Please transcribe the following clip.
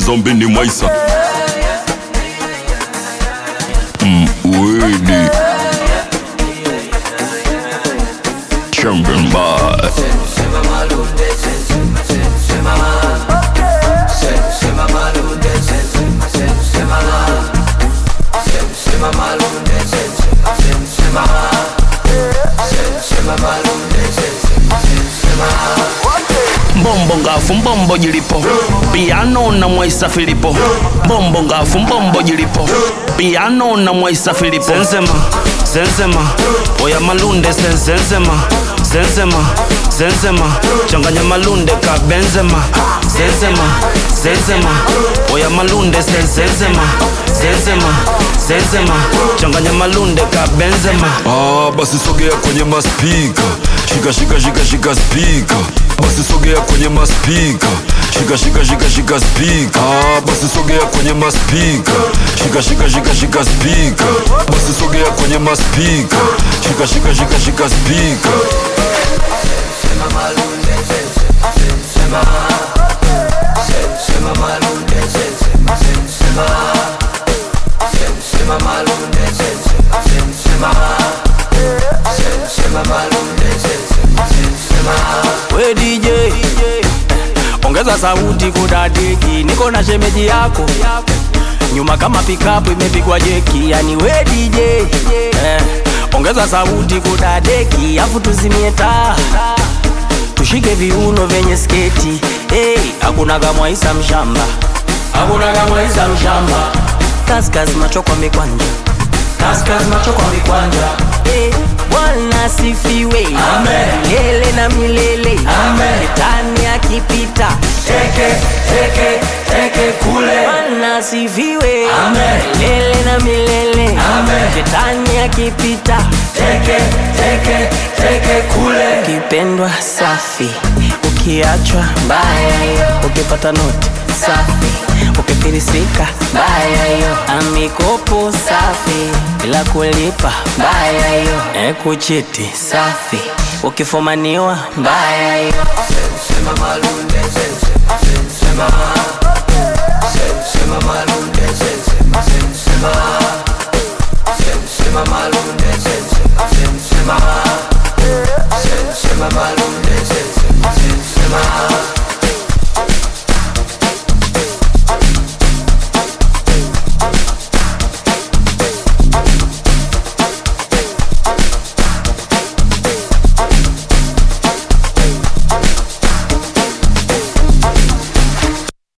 zombi ni mwaisa mm, Widi Champion Bar mbombo ngafu mbombo jilipo piano na mwaisa filipo mbombo ngafu mbombo jilipo piano na mwaisa filipo zenzema zenzema oya malunde sen- zenzema zenzema zenzema changanya malunde ka benzema zenzema zenzema oya malunde sen- zenzema zenzema zenzema changanya malunde ka benzema Ah, basi sogea kwenye maspika shika shika shika shika spika basi sogea kwenye maspika shika shika shika shika spika ah, basi sogea kwenye maspika shika shika shika shika spika basi sogea kwenye maspika shika shika shika shika spika we DJ ongeza sauti kudadeki, niko na shemeji yako nyuma kama pikapu imepigwa jeki, yani we DJ eh, ongeza sauti kudadeki, afu tuzimie taa tushike viuno vyenye sketi hey, hakuna kamwaisa mshamba, hakuna kamwaisa mshamba, kaskas macho kwa mikwanja, kaskas macho kwa mikwanja hey, Bwana sifiwe milele na milele, shetani akipita teke teke teke kule. Bwana sifiwe milele na milele, shetani akipita teke teke teke kule. Ukipendwa safi, ukiachwa mbaya, ukipata noti safi, ukifilisika mbaya hiyo, amikopo safi bila kulipa mbaya hiyo, ekuchiti safi, ukifumaniwa mbaya hiyo. Sema malunde, sema